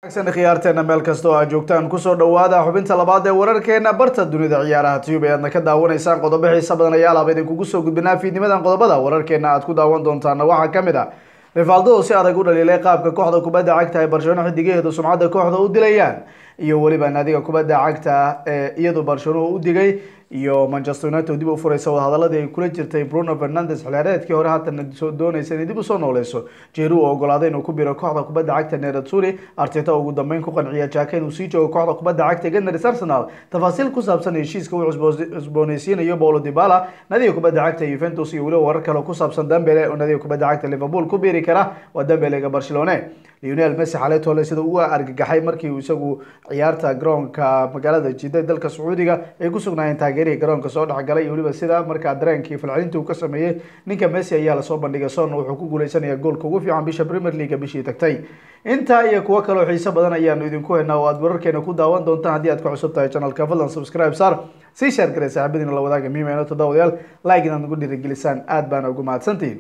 khiyaarteena meel kasta oo aad joogtaan kusoo dhawaada xubinta labaad ee wararkeena barta dunida ciyaaraha tube aadna ka daawanaysaan qodobo xiisa badan ayaa laaba idinkugu soo gudbinaa fiidnimadan qodobada wararkeena aad ku daawan doontaana waxaa kamid ah rifaaldo si adag u dhaliilay qaabka kooxda kubadda cagta ay barcelona xidigaheedu sumcadda kooxda u dilayaan iyo weliba naadiga kubadda cagta ee iyadu barcelona u digay iyo manchester united dib u furaysa wadahadaladii ay kula jirtay bruno fernandes xilaareedkii hore haatana doonaysa inay dib usoo nooleyso jeru oo ogolaaday inuu ku biro kooxda kubadda cagta neratsuri arteta ugu dambeyn ku qanciya jaka inuu sii joogo kooxda kubadda cagta gunners arsenal tafaasiil ku saabsan heshiiska uu cusbooneysiinayo paulo dibala nadiga kubadda cagta juventus iyo weliba warar kale ku saabsan dambele oo nadiga kubadda cagta liverpool ku biiri kara waa dambelega barcelone leonel messi xalay tole sida uu argagaxay markii uu isagu ciyaarta garoonka magaalada jida dalka sacuudiga ay ku sugnaayeen taageerihii garoonka soo dhexgalay iyo weliba sida markaa dareenkii falcelintii uu ka sameeyey ninka messi ayaa lasoo bandhigay son wuxuu ku guuleysanaya goolka ugu fiican bisha premier league bishii tagtay intaa iyo kuwo kale oo xiiso badan ayaanu idinku haynaa oo aad wararkeena ku daawan doontaan haddii aad ka cusub tahay channelka fadlan subscribe sar sii sheer garee saaxiibadiina la wadaaga miimeeno toddobayaal like inaad nagu dhiirigelisaan aad baana ugu mahadsantihiin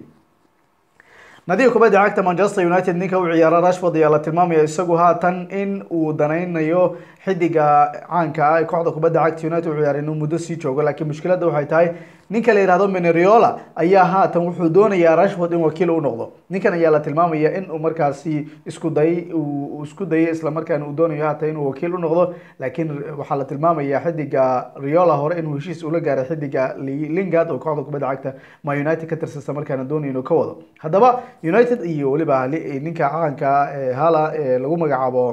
nadiga kubadda cagta manchester united ninka u ciyaara rashford ayaa la tilmaamaya isagu haatan in uu danaynayo xidiga caanka ah ee kooxda kubadda cagta united u ciyaara inuu muddo sii joogo laakiin mushkiladda waxay tahay ninka la yihahdo meneriola ayaa haatan wuxuu doonayaa rashford in wakiil u noqdo ninkan ayaa la tilmaamaya in uu markaasi isku dayay uu isku dayay islamarkaana uu doonayo haatan inuu wakiil u noqdo laakiin waxaa la tilmaamaya xidiga riola hore inuu heshiis ula gaaray xidiga lingard oo kooxda kubadda cagta ma united ka tirsan islamarkaana doonayo inuu ka wado haddaba united iyo weliba ninka caanka hala ee lagu magacaabo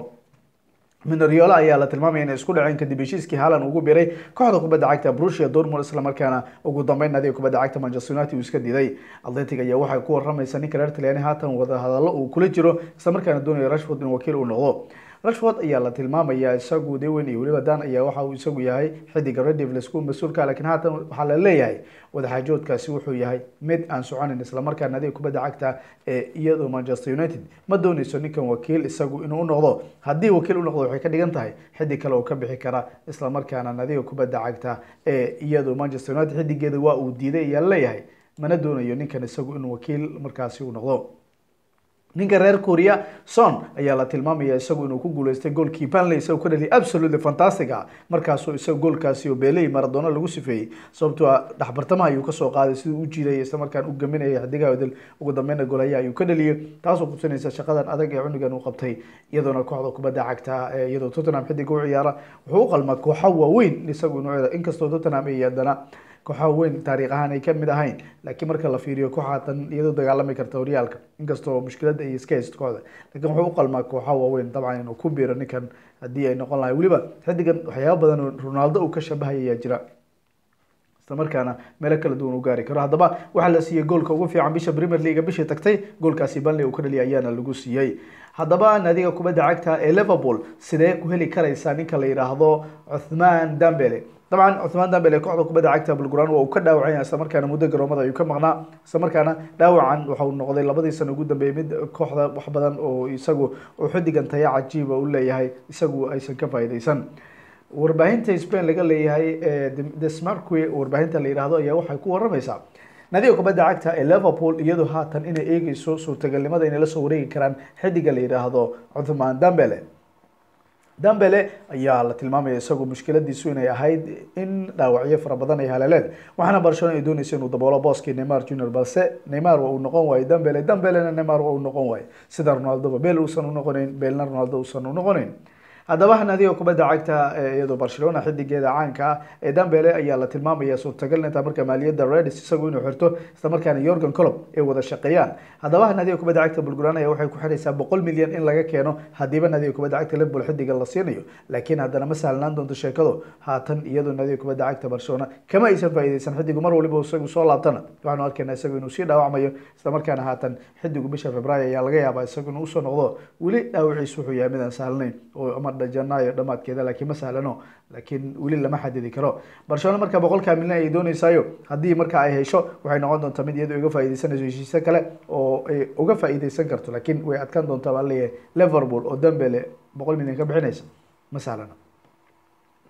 mineriola ayaa la tilmaamaya inay isku dhaceen kadib heshiiskii haalan ugu biray kooxda kubadda cagta brusia dortmund islamarkaana ugu dambeyn nadiga kubadda cagta manchester united uu iska diiday atletic ayaa waxay ku waramaysa ninka reer talyaani haatan wadahadallo uu kula jiro islamarkaana doonayo rashford in wakiil uu noqdo rashford ayaa la tilmaamaya isagu dewen iyo weliba dan ayaa waxa uu isagu yahay xidiga redivles ku mas-uulka laakiin haatan waxaa la leeyahay wadaxaajoodkaasi wuxuu yahay mid aan soconin islamarkaa nadiga kubadda cagta ee iyadoo manchester united ma dooneyso ninkan wakiil isagu inuu u noqdo haddii wakiil u noqdo waxay ka dhigan tahay xidig kale oo ka bixi kara islamarkaana nadiga kubadda cagta ee iyadoo manchester united xidigeeda waa uu diiday ayaa leeyahay mana doonayo ninkan isagu inuu wakiil markaasi u noqdo ninka reer korea son ayaa la tilmaamaya isagu inuu ku guuleystay goolkii banley isagoo ka dhaliyay absolutely fantastic ah markaasoo isaga goolkaasi oo beeley maradona lagu sifeeyey sababtoo a dhexbartamaha ayuu kasoo qaaday siduu u jiiday islamarkaan u gaminaya xidigaha odel ugu dambeyna golaya ayuu ka dhaliyay taasoo kutusinaysa shaqadan adag ee cunugan uu qabtay iyadoona kooxda kubadda cagta iyadoo tottenham xidiga u ciyaara wuxuu u qalmaa kooxa waaweyn isagu inuu inkastoo tottenham ay haddana kooxaha weyn taariikh ahaan ay kamid ahayn laakiin marka la fiiriyo kooxaatan iyadoo dagaalami karta horyaalka inkastoo mushkiladda ay iska haysto kooxda lakiin wuxuu u qalmaa kooxaha waaweyn dabcan inuu ku biiro ninkan haddii ay noqon lahay weliba xidigan waxyaaba badan oo ronaldo uu ka shabahaya ayaa jira islamarkaana meelo kala duwan u gaari karo haddaba waxaa la siiyey goolka ugu fiican bisha premier league bishii tagtay goolkaasi banley uu ka dhaliyay ayaana lagu siiyey haddaba naadiga kubadda cagta ee liverpool sidee ku heli karaysaa ninka la yidhaahdo cuthmaan dambele dabcan cuthmaan dambele kooxda kubadda cagta bulguran waa uu ka dhaawacanya islamarkaana muddo garoomada ayuu ka maqnaa islamarkaana dhaawacan waxau noqday labadii sano ugu dambeeyey mid kooxda wax badan oo isagu oo xidigan taya cajiiba u leeyahay isagu aysan ka faa'iideysan warbaahinta spain laga leeyahay desmarque warbaahinta la yihahdo ayaa waxay ku waramaysaa nadiga kubadda cagta ee liverpool iyadoo haatan inay eegeyso suurtagalnimada inay lasoo wareegi karaan xidiga la yidhaahdo cuthmaan dambele dambele ayaa la tilmaamaya isagu mushkiladiisu inay ahayd in dhaawacyo fara badan ay haleeleen waxaana barcelona ay dooneysa inuu daboolo booskii neymar junior balse neymar waa uu noqon waaye dambele dambelena neymar waa uu noqon waaye sida ronaldoba bel uusan u noqoneyn belna ronaldo uusan u noqoneyn haddaba nadiga kubadda cagta iyadoo barcelona xidigeeda caanka ah ee dambele ayaa la tilmaamaya suurtagal intaa marka maaliyadda redis isagu inuu xirto islamarkaana yorgan colob ay wada shaqeeyaan haddaba nadiga kubadda cagta bulguran ayaa waxay ku xiraysaa boqol milyan in laga keeno hadiiba nadiga kubadda cagta liverpool xidiga la siinayo laakiin haddana ma sahlanaan doonto sheekadu haatan iyadoo nadiga kubadda cagta barcelona kama aysan faa'iideysan xidigu mar waliba isagu soo laabtana waxaanu arkaynaa isagu inuu sii dhaawacmayo islamarkaana haatan xidigu bisha februaayo ayaa laga yaabaa isagu inuu usoo noqdo weli dhaawaciisu wuxuu yahay midaan sahlanayn oo ama janaayo dhamaadkeeda laakiin ma sahlano laakiin weli lama xadidi karo barcelona marka boqolkaa milyan ay dooneysaayo haddii marka ay hesho waxay noqon doontaa mid iyadoo uga faaideysanayso heshiise kale oo ay uga faa'iideysan karto laakiin way adkaan doontaa baa leeyahay liverpool oo dambele boqol milyan ka bixinaysa ma sahlano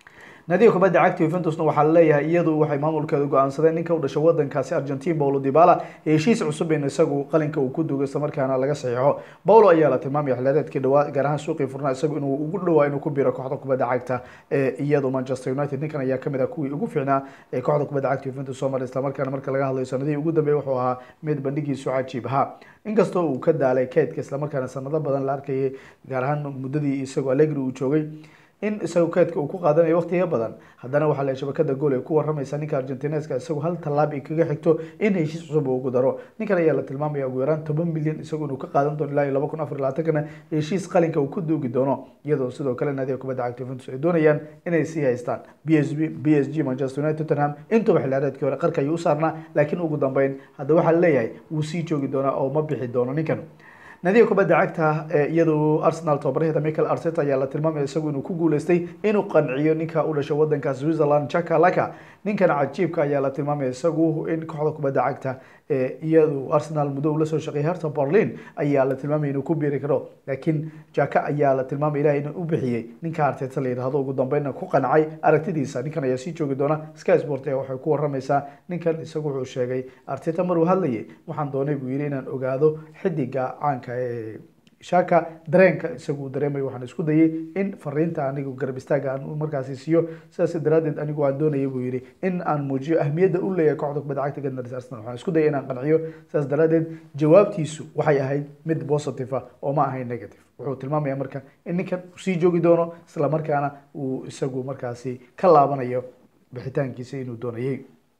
nadiga kubadda cagta Juventusna waxaa laleeyahay iyadu waxay maamulkeedu go-aansadeen ninka u dhashay wadankaasi Argentina Paulo Dybala heshiis cusub in isagu qalinka uu ku dugo isla markaana laga saxiixo Paulo ayaa la tilmaamaya xilaadeedkii dhawaa gaar ahaan suuqii furnaa isagu inuu ugu dhawaa inuu ku biro kooxda kubadda cagta ee iyadu Manchester United ninkan ayaa kamid ah kuwii ugu fiicnaa ee kooxda kubadda cagta Juventus soo maray isla markaana marka laga hadlayo sanadihii ugu dambeeyay wuxuu ahaa mid bandhigiisu cajiib ahaa inkastoo uu ka daalay keydka isla markaana sanado badan la arkayay gaar ahaan muddadii isagu Allegri uu joogay in isagu keedka uu ku qaadanayo waqtiga badan haddana waxaa la shabakada gool ay ku waramaysa ninka argentineska isagu hal tallaab ay kaga xigto in heshiis cusub uu ugu daro ninkan ayaa la tilmaamaya ugu yaraan toban milyan isagu inuu ka qaadan doono ilaa iyo laba kun afar iyo labaatankana heshiis qalinka uu ku duugi doono iyadoo sidoo kale naadiga kubadda cagta Juventus ay doonayaan inay sii haystaan b s b b s g manchester united tottenham intuba xilaareedkii hore qarka ayuu u saarnaa laakiin ugu dambeyn hadda waxaa laleeyahay wuu sii joogi doonaa oo ma bixi doono ninkan nadiga kubadda cagta iyadu arsenal tobabarheeda michael arteta ayaa la tilmaamaya isagu inuu ku guuleystay inuu qanciyo ninka u dhashay wadanka switzerland chaka laka ninkan cajiibka ayaa la tilmaamaya isagu in kooxda kubadda cagta iyadu arsenal muddo uu lasoo shaqeeyay herta berlin ayaa la tilmaamaya inuu ku biiri karo laakiin jaka ayaa la tilmaamaya ilahay inuu u bixiyey ninka arteta la yidhahdo ugu dambeynna ku qancay aragtidiisa ninkan ayaa sii joogi doona sky sport ayaa waxay ku waramaysaa ninkan isagu wuxuu sheegay arteta maruu hadlayay waxaan doonay buu yidhi inaan ogaado xidiga caanka ee shaka dareenka isagu dareemayo waxaan isku dayay in fariinta anigu garab istaaga aan markaasi siiyo sidaas daraadeed anigu aan doonayay buu yidhi in aan muujiyo ahmiyadda u leeyahay kooxda kubadda cagta Gunners Arsenal waxaan isku dayay inaan qanciyo sidaas daraadeed jawaabtiisu waxay ahayd mid positive ah oo ma ahayn negative wuxuu tilmaamayaa marka in ninkan uu sii joogi doono isla markaana uu isagu markaasi ka laabanayo bixitaankiisa inuu doonayay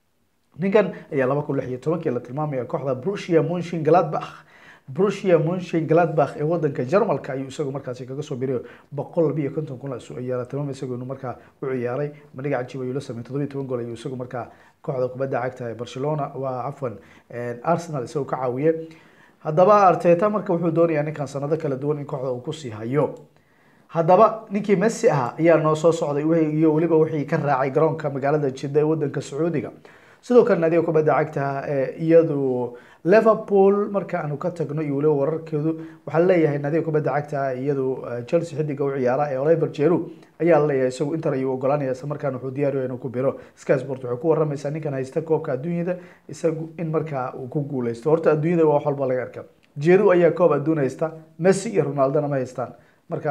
ninkan ayaa laba kun lix iyo tobankii la tilmaamaya kooxda Borussia Mönchengladbach Borussia Mönchengladbach ee wadanka Jarmalka ayuu isagu markaasi kaga soo biray boqol labiyo konton kun ayaa la tilmaamay isagu inuu markaa u ciyaaray bandhiga cajiib ayuu la sameeyay toddobiyo toban gool ayuu isagu markaa kooxda kubadda cagta ee Barcelona waa cafwan Arsenal isagu ka caawiyay haddaba Arteta marka wuxuu doonayaa ninkan sanado kala duwan in kooxda uu ku sii hayo haddaba ninkii Messi ahaa ayaa noo soo socday iyo weliba wixii ka raacay garoonka magaalada Jeddah ee wadanka Sacuudiga sidoo kale naadiga kubadda cagta iyadu liverpool marka aanu ka tagno iyo weliba wararkeedu waxaa laleeyahay naadiga kubadda cagta iyadu chelsea xidiga u ciyaara ee oliver jeru ayaa laleeyahay isagu inter ayuu ogolaanaya isla markaana wuxuu diyaariyo inuu ku biro sky sport waxay ku waramaysaa ninkan haysta koobka adduunyada isagu in markaa uu ku guuleysto horta adduunyada waa wax walba laga arka jeru ayaa koob adduun haysta messi iyo ronaldona ma haystaan marka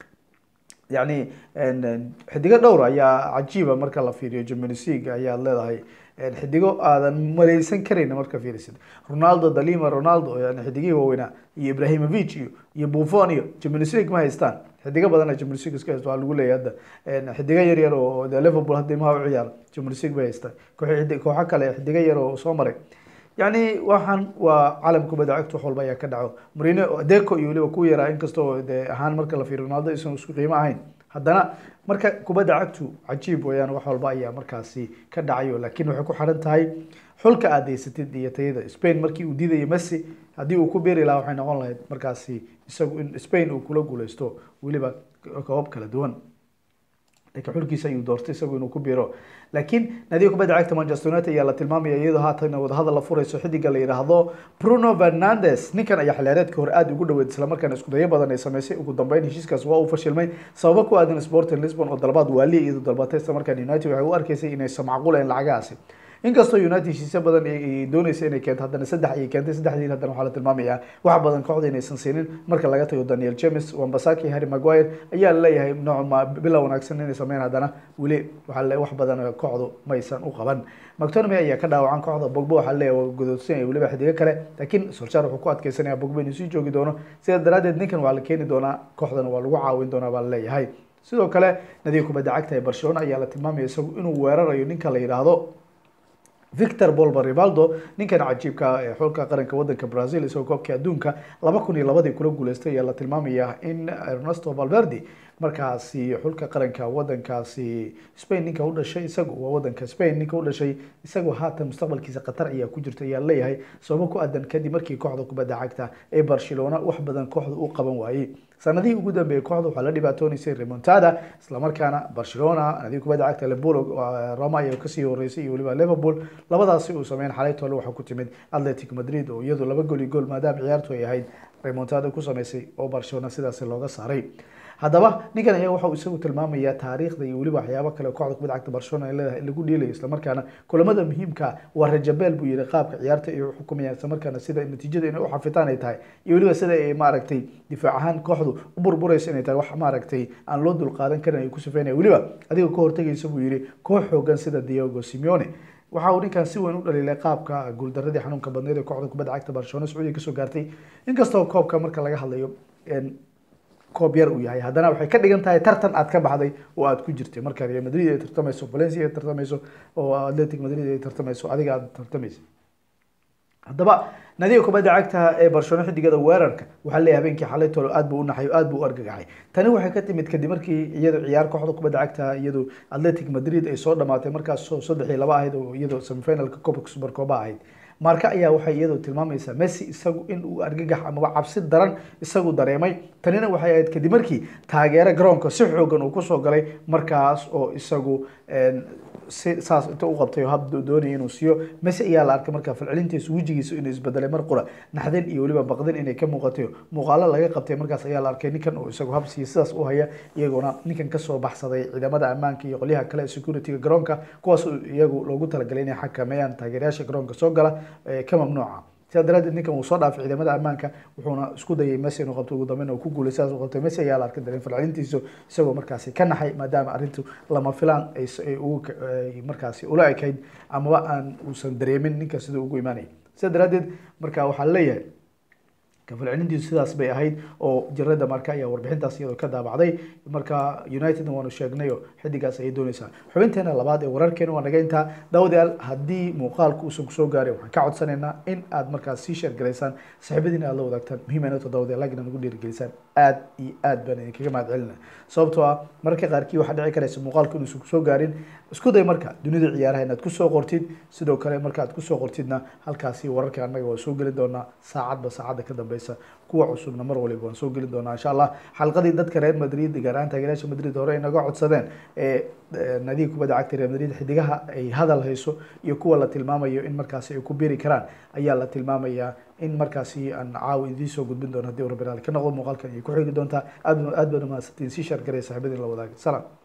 yani xidigo dhowr ayaa cajiiba marka la fiiriyo Champions League ayaad leedahay xidigo aadan maleysan karayn marka fiirisid Ronaldo Dalima Ronaldo yani xidigii waaweynaa iyo Ibrahimovic iyo iyo Buffon iyo Champions League ma haystaan xidigo badan oo Champions League iska haysto waa lagu leeyahay hadda xidigo yar yar oo Liverpool hadda ma u ciyaar Champions League bay haystaan koox kooxa kale xidigo yar oo soo maray yani waxaan waa calam kubadda cagta wax walba ayaa ka dhaco Mourinho Deco iyo weliba ku yaraa inkastoo de ahaan marka la fiiriyo Ronaldo isan isku qiimo ahayn haddana marka kubadda cagtu cajiib weeyaan wax walba ayaa markaasi ka dhacayo laakiin waxay ku xiran tahay xulka aad haysatid iyo tayada Spain markii uu diidayo Messi haddii uu ku beeri lahaa waxay noqon lahayd markaasi isagu in Spain uu kula guuleysto weliba koobab kala duwan laakiin xulkiisa ayuu doortay isagu inuu ku biiro laakiin naadiga kubadda cagta Manchester United ayaa la tilmaamaya iyadoo haatan wadahadal la furayso xidiga la yiraahdo Bruno Fernandes ninkan ayaa xilaareedkii hore aad ugu dhaweyd isla markaana isku dayo badan ay sameysay ugu dambeyn heshiiskaas waa uu fashilmay sababo ku aadan Sporting Lisbon oo dalbaad waali iyadoo dalbatay isla markaana United waxay u arkaysay inaysan macquul ahayn lacagahaasi inkastoo United heshiisyo badan ay doonaysa inay keento haddana saddex ay keentay saddexdii haddana waxaa la tilmaamayaa wax badan kooxda inaysan siinin marka laga tago Daniel James Wan-Bissaka Harry Maguire ayaa la leeyahay nooc ma bilow wanaagsan inay sameeyaan haddana weli waxaa la wax badan kooxdu maysan u qaban McTominay ayaa ka dhaawacan kooxda Pogba waxaa la leeyahay godoodsan iyo weliba xidiga kale laakiin Solskjaer wuxuu ku adkeysanayaa Pogba inuu sii joogi doono sidaa daraadeed ninkan waa la keeni doonaa kooxdana waa lagu caawin doonaa baa la leeyahay sidoo kale nadiga kubadda cagta ee Barcelona ayaa la tilmaamaya isagu inuu weerarayo ninka la yiraahdo victor bolba rivaldo ninkan cajiibka ee xulka qaranka wadanka brazil isagoo koobkii adduunka laba kun iyo labadii kula guuleystay ayaa la tilmaamaya in ernesto valverde markaasi xulka qaranka wadankaasi spain ninka u dhashay isagu waa wadanka spain ninka u dhashay isagu haatan mustaqbalkiisa qatar ayaa ku jirta ayaa leeyahay sababo ku aadan kadib markii kooxda kubadda cagta ee barcelona wax badan kooxda u qaban waayey sanadihii ugu dambeeyay kooxda waxaa la dhibaatoonaysay remontada islamarkaana barcelona nadiga kubadda cagta liverpool roma ayaa kasii horeysay iyo weliba liverpool labadaasi uu sameyn xalay tole waxaa ku timid atletic madrid oo iyadu laba gool iyo gool maadaama ciyaartu ay ahayd remontada ku sameysay oo barcelona sidaasi looga saaray haddaba ninkan ayaa waxa uu isagu tilmaamaya taariikhda iyo weliba waxyaabo kale kooxda kubadda cagta barcelona ay leedahay in lagu dhiilayo islamarkaana kulamada muhiimka waa rajabeel buu yihi qaabka ciyaarta ay xukumayaan islamarkaana sida natiijada inay u xafitaan ay tahay iyo weliba sida ay maaragtay difaac ahaan kooxdu u burburaysa inay tahay wax maaragtay aan loo dulqaadan karin ay ku sifeynaya weliba adiga ka hortagaysa buu yihi koox xoogan sida diego simeone waxa uu ninkan si weyn u dhaliilay qaabka guuldaradii xanuunka badneed ee kooxda kubadda cagta barcelona sacuudiga kasoo gaartay inkastoo koobka marka laga hadlayo koob yar uu yahay haddana waxay ka dhigan tahay tartan aad ka baxday oo aad ku jirtay marka real madrid ay tartamayso valencia ay tartamayso oo atletic madrid ay tartamayso adiga aad tartamaysa haddaba nadiga kubadda cagta ee barcelona xidigada weerarka waxaa leeyahay habeenkii xalay tolo aad buu u naxay aad buu u argagaxay tani waxay ka timid kadib markii iyadu ciyaar kooxda kubadda cagta iyadu atletic madrid ay soo dhamaatay markaas saddex iyo laba ahayd oo iyadu semifinalka koobka supercoba ahayd marka ayaa waxay iyadu tilmaamaysaa messi isagu in uu argagax amaba cabsi daran isagu dareemay tanina waxay ahayd kadib markii taageero garoonka si xoogan uu kusoo galay markaas oo isagu si saas inta u qabtay oo hab doonaya inuu siiyo messi ayaa la arkay markaa falcelintiisa wejigiisa inuu isbedelay mar qura naxdin iyo weliba baqdin inay ka muuqatay muuqaalo laga qabtay markaas ayaa la arkay ninkan oo isagu hab siiya sidaas u haya iyagoona ninkan kasoo baxsaday ciidamada ammaanka iyo qolyaha kale ee securityga garoonka kuwaas iyagu loogu talagalay inay xakameeyaan taageerayaasha garoonka soo gala ka mamnuuca sidaa daraadeed ninkan uu soo dhaafay ciidamada ammaanka wuxuuna isku dayay messi inuu qabto ugu dambeyn oo ku guulay sidaas u qabtay messi ayaa la arkay dareen falcelintiisu isagoo markaasi ka naxay maadaama arrintu lama filaan ay ugu markaasi ula ekayd amaba aan uusan dareemin ninka siduu ugu imaanayay sidaa daraadeed marka waxaa leeyahay kafalcelintiisu sidaas bay ahayd oo jirada marka ayaa warbixintaas iyadoo ka daabacday marka united waanu sheegnayo xidigaas ayay dooneysaa xubinteena labaad ee wararkeena waa naga intaa daawadayaal haddii muuqaalku uusan kusoo gaaray waxaan ka codsanaynaa in aad markaas sii sheergalaysaan saaxiibadiina aad la wadaagtaan muhiimaynata daawadayaal lagina nagu dhiirigelisaan aad iyo aad baan idinkaga mahad celina sababtoo ah mararka qaarkii waxaa dhici karaysa muuqaalku inuusan kusoo gaarin isku day marka dunida ciyaaraha inaad kusoo qortid sidoo kale marka aad kusoo qortidna halkaasi wararka annaga waa soo geli doonaa saacadba saacadda ka dambeysa kuwa cusubna mar waliba waan soo geli doonaa insha allah xalqadii dadka reer madrid gaar ahaan taageerayaasha madrid hore ay naga codsadeen ee nadiga kubadda cagta reer madrid xidigaha ay hadal hayso iyo kuwa la tilmaamayo in markaasi ay ku biri karaan ayaa la tilmaamayaa in markaasi aan caawa idiin soo gudbin doono haddii uu rabbi raali ka noqdo muuqaalkan ayay ku xigi doontaa aad aad baan umahadsantiin sii shaar garaya saaxiibadiin la wadaaga salaam